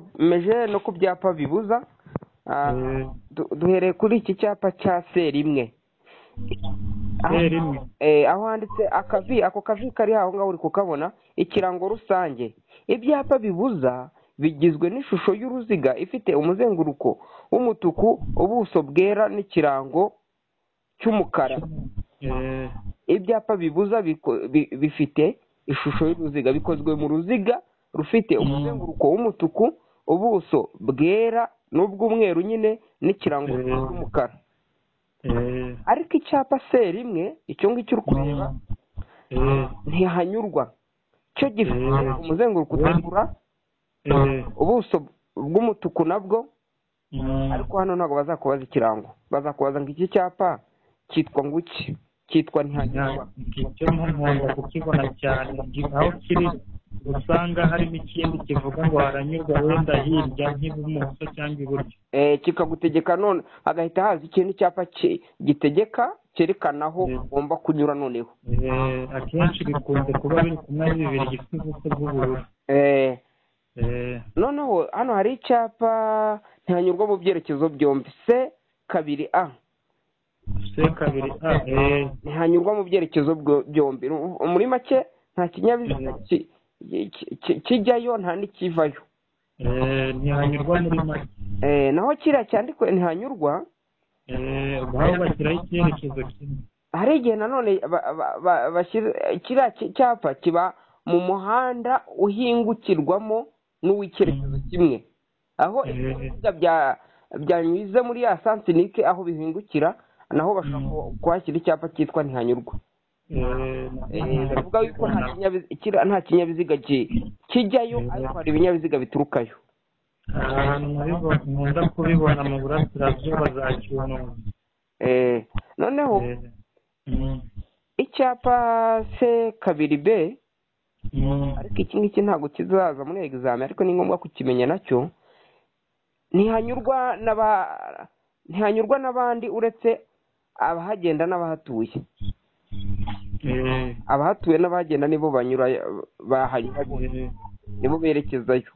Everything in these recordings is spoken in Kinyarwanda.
twakomeje no ku byapa bibuza ah, du- duhereye kuri iki cyapa cya serimwe aho Eh, rimwe eh, aho handitse akavi ako kavi kari aho ngaho uri kukabona ikirango rusange ibyapa bibuza bigizwe n'ishusho y'uruziga ifite umuzenguruko w'umutuku ubuso bwera n'ikirango cy'umukara Eh, ibyapa bibuza biko- bi- bifite ishusho y'uruziga bikozwe mu ruziga rufite umuzenguruko w'umutuku ubuso bwera n'ubw'umweru nyine n'ikirango Mm. cy'umukara eh, ariko icyapa se rimwe icyo ngicyo uri kureba eh, ntihanyurwa cyo gifite Mm. umuzenguruko utukura eh, ubuso bw'umutuku nabwo mm, ariko hano ntabwo bazakubaza ikirango bazakubaza ngo iki cyapa cyitwa ngo iki cyitwa ntihanyurwa nya- icyo nkunda kukibona cyane gi- aho kiri usanga harimo ikindi kivuga ngo haranyurwa wenda hirya nk'ibumoso cyangwa iburyo Eh, kikagutegeka none hagahita haza ikindi cyapa ki- gitegeka cyerekana aho Mm. ugomba kunyura noneho Eh, akenshi bikunze kuba biri ku mezi bibiri gifite ubuso bw'ubururu Eh, Eh, noneho hano hari icyapa ntihanyurwa mu byerekezo byombi se kabiri a se kabiri a eh, ntihanyurwa mu byerekezo byo- byombi Ru- muri make nta kinyabiziga Mm. ki- ki- ki- kijyayo nta n'ikivayo eh, ntihanyurwa muri make Eh, naho kiriya cyandikwe ntihanyurwa Eh, ubwo bashyiraho icyerekezo kimwe hari igihe nanone ba- ba- ba- bashyira kiriya ki- cyapa kiba mu muhanda uhingukirwamo n'uw'icyerekezo kimwe aho Eh. ibinyabiziga bya- byanyuze muri ya sansinike aho bihingukira naho bashobora ku- kuhashyira icyapa cyitwa ntihanyurwa Eh, Eh, bavuga yuko nta kinyabiziga kiriya nta kinyabiziga ki- kijyayo ariko hari ibinyabiziga biturukayo ahantu nabibo- nkunda kubibona mu burasirazuba za cyunamo Eh, noneho Eh, mm, icyapa se kabiri b mm, ariko iki ngiki ntabwo kizaza muri egizame ariko ni ngombwa kukimenya nacyo ntihanyurwa n'aba ntihanyurwa n'abandi uretse abahagenda n'abahatuye eh, abahatuye n'abahagenda nibo banyura bahanyura bose, eh, nibo berekezayo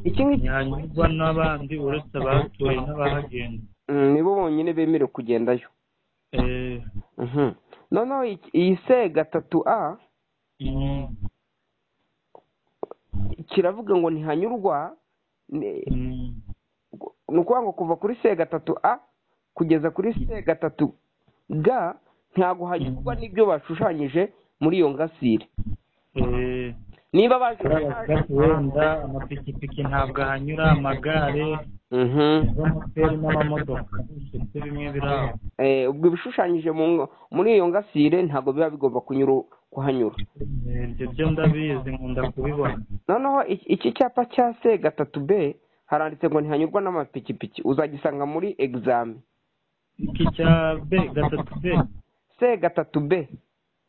iki ngiki ntihanyurwa n'abandi uretse abahatuye n'abahagenda mm, nibo bonyine bemerewe kugendayo Eh, Mhm. noneho iki- iyi se gatatu a mm, kiravuga ngo ntihanyurwa ni- mm, ni ukuvuga ngo kuva kuri se gatatu a kugeza kuri se gatatu ga ntabwo hanyurwa n'ibyo bashushanyije muri iyo ngasire eh, niba kuri abagati wenda amapikipiki ntabwo ahanyura amagare bashushanyije moteri n'amamodoka bifite bimwe biri aho ubwo ibishushanyije mu ngo- muri iyo ngasire ntabwo biba bigomba kunyura kuhanyura Eh, ibyo byo ndabizi nkunda kubibona noneho iki iki cyapa cya se gatatu b haranditse ngo ntihanyurwa n'amapikipiki uzagisanga muri egizame iki cya b gatatu b se gatatu b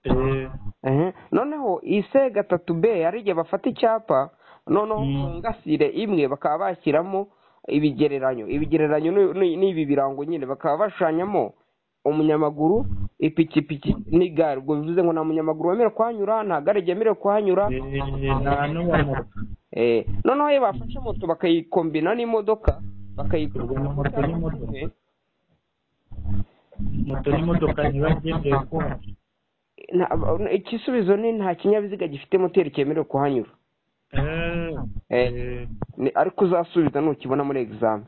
Eh, Ehe. noneho iyi se gatatu b hari igihe bafata icyapa noneho Mm. ku ngasire imwe bakaba bashyiramo ibigereranyo ibigereranyo ni- ni ni ibi birango nyine bakaba bashushanyamo umunyamaguru ipikipiki n'igare ubwo bivuze ngo nta munyamaguru wemerewe kuhanyura nta gare ryemerewe kuhanyura eh, nta n'uwa moto Eh, noneho iyo bafashe moto bakayikombina n'imodoka bakayikombina Ubwo moto n'imodoka. moto n'imodoka ntibagendeye konti nta- igisubizo ni nta kinyabiziga gifite moteri cyemerewe kuhanyura Eh. Ni- ariko uzasubiza nukibona muri egizame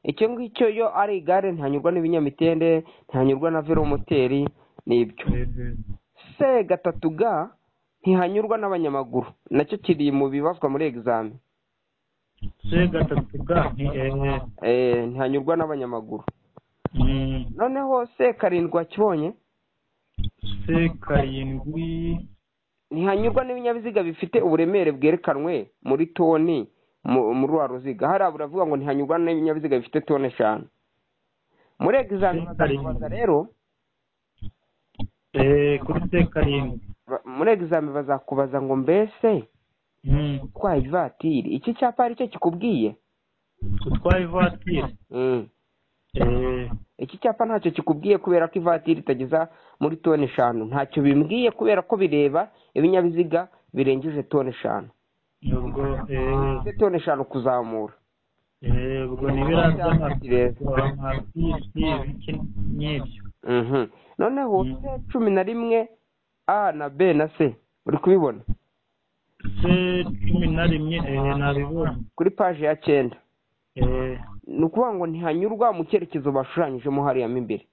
icyo ngicyo yo ari igare ntihanyurwa n'ibinyamitende ntihanyurwa na velomoteri n'ibyo se gatatu ga ntihanyurwa n'abanyamaguru nacyo kiri mu bibazwa muri egizame se gatatu ga ni ehe Eh, ntihanyurwa n'abanyamaguru Mm. noneho se karindwi kibonye se karindwi ntihanyurwa n'ibinyabiziga bifite uburemere bwerekanwe muri toni mu- muri wa ruziga hariya buravuga ngo ntihanyurwa n'ibinyabiziga bifite toni eshanu muri egizame Se karindwi. bazakubaza rero Eh, kuri se karindwi ba- muri egizame bazakubaza ngo mbese Mm. utwaye ivatiri iki cyapa ari cyo kikubwiye utwaye ivatiri Mm. Eh, iki cyapa ntacyo kikubwiye kubera ko ivatiri itageza muri toni eshanu ntacyo bimbwiye kubera ko bireba ibinyabiziga birengeje toni eshanu ubwo ndetse toni eshanu kuzamura eee ubwo ni biriya by'amasiporo nka bisi ibiki n'ibyo Mhm. noneho Mm. se cumi na rimwe a na b na c uri kubibona se cumi na rimwe eee nabibonye kuri paji ya cyenda eee ni ukuvuga ngo ntihanyurwa mu cyerekezo bashushanyijemo hariya mo imbere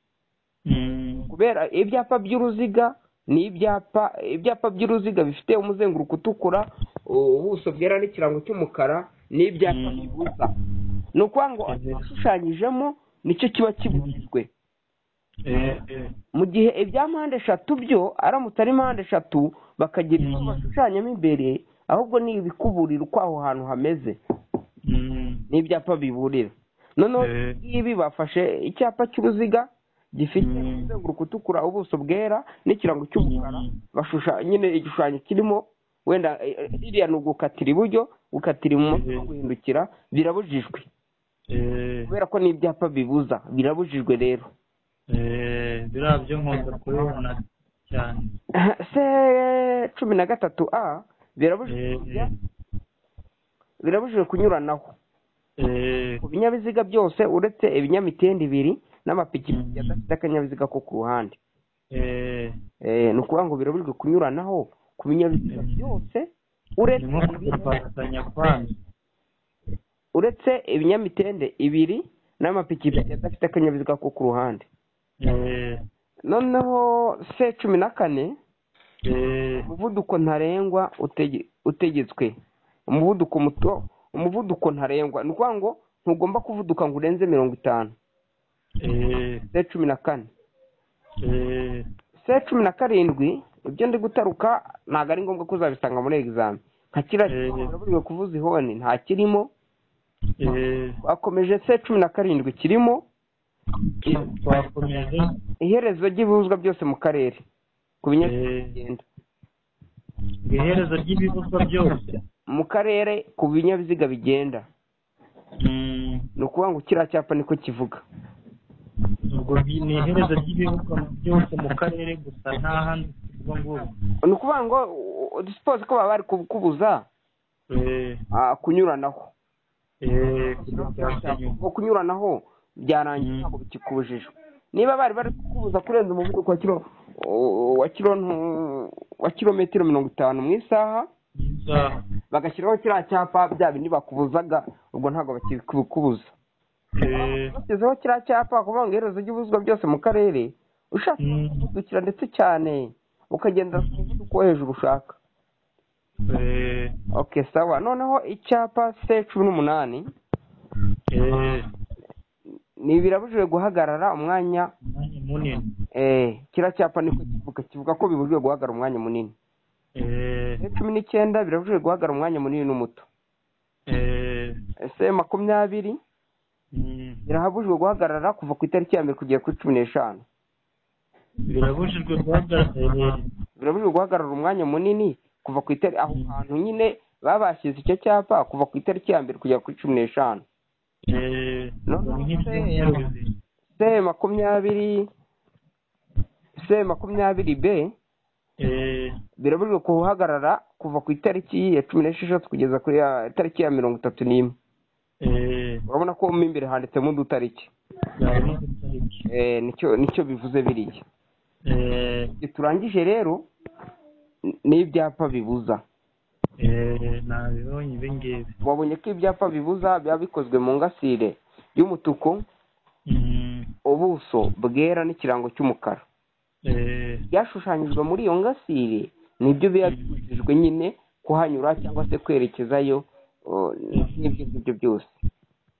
mm, kubera ibyapa by'uruziga ni ibyapa ibyapa by'uruziga bifite umuzenguruko utukura ubuso bwera n'ikirango cy'umukara ni ibyapa Mm. bibuza ni ukuvuga ngo Mhm. ashushanyijemo nicyo kiba kibujijwe eee mu gihe ibya mpande eshatu byo aramutse ari mpande eshatu bakagira ibyo Mm. bashushanyamo imbere ahubwo ni ibikuburira uko aho hantu hameze mm, n'ibyapa biburira noneho Eh. ibi bafashe icyapa cy'uruziga gifite Mm. umuzenguruko utukura ubuso bwera n'ikirango cy'umukara Mm. bashushanya nyine igishushanyo kirimo wenda eh, eh, ririya ni ugukatira iburyo gukatira ibumoso no Mhm. guhindukira birabujijwe eee kubera ko n'ibyapa bibuza birabujijwe rero eee biriya byo nkunda kubibona cyane se cumi na gatatu a birabujijwe eee kujya- birabujijwe kunyuranaho eee ku binyabiziga byose uretse ibinyamitende ibiri n'amapikipiki Mhm. adafite akanyabiziga ko ku ruhande eee Eh, ni ukuvuga ngo birabujijwe kunyuranaho ku binyabiziga Mhm. byose ni uretse nko kudufatanya kwanyu uretse ibinyamitende ibiri n'amapikipiki adafite akanyabiziga ko ku ruhande eee noneho se cumi na kane eee umuvuduko ntarengwa utege- utegetswe umuvuduko muto umuvuduko ntarengwa ni ukuvuga ngo ntugomba kuvuduka ngo urenze mirongo itanu eee se cumi na kane eee se cumi na karindwi ibyo ndi gutaruka ntabwo ari ngombwa ko uzabisanga muri egizami nka kiriya Mhm. kiraburiwe kuvuza ihoni nta kirimo eee twakomeje se cumi na karindwi kirimo twakomeje iherezo ry'ibibuzwa byose mu karere ku binyabiziga Eh. bigenda ngo iherezo ry'ibibuzwa byose mu karere ku binyabiziga bigenda Mm, ni ukuvuga ngo kiriya cyapa niko kivuga ubwo bi- ni iherezo ry'ibibuzwa byose mu karere gusa nta handi ubwo ngubwo ni ukuvuga ngo dusipoze ko baba bari kubuza eee ah, kunyuranaho eee kudufatanya ngo kunyuranaho byarangiye Mm. ntabwo bikikubujije niba bari bari kukubuza kurenza umuvuduko wa kiro wa kiro ntu- wa kilometero mirongo itanu mu isaha isaha bagashyiraho kiriya cyapa bya bindi bakubuzaga ubwo ntabwo bakikubuza eee bashyizeho kiriya cyapa kuvuga ngo iherezo ry'ibuzwa byose mu karere ushaka Mm. kuvudukira ndetse cyane ukagenda ku muvuduko wo hejuru ushaka eee ok sawa noneho icyapa se cumi n'umunani eee ni birabujijwe guhagarara umwanya umwanya munini eh, kiriya cyapa niko kivuga kivuga ko bibujijwe guhagarara umwanya munini eee se cumi n'icyenda birabujijwe guhagarara umwanya munini n'umuto eee se makumyabiri mm, birahabujijwe guhagarara kuva ku itariki ya mbere kugera kuri cumi n'eshanu birabujijwe guhagarara birabujijwe guhagarara umwanya munini kuva ku itariki aho Mm. hantu nyine baba bashyize icyo cyapa kuva ku itariki ya mbere kugera kuri cumi n'eshanu eee ubwo ni nk'ibyumweru bibiri se makumyabiri se makumyabiri b eee birabujijwe guhagarara kuva ku itariki ya cumi n'esheshatu kugeza kuri ya itariki ya mirongo itatu n'imwe eee urabona ko mo imbere handitsemo udutariki harimo itariki Eh, nicyo nicyo bivuze biriya eee Ibyo turangije rero n- ni ibyapa bibuza eee nabibonye ibi ngibi wabonye ko ibyapa bibuza biba bikozwe mu ngasire y'umutuku Mm, ubuso bwera n'ikirango cy'umukara eee byashushanyijwe muri iyo ngasire nibyo biba Mm. bibujijwe nyine kuhanyura cyangwa se kwerekezayo oh, n'ibyo ngibyo byose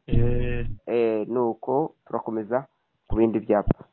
eee Eh, nuko turakomeza ku bindi byapa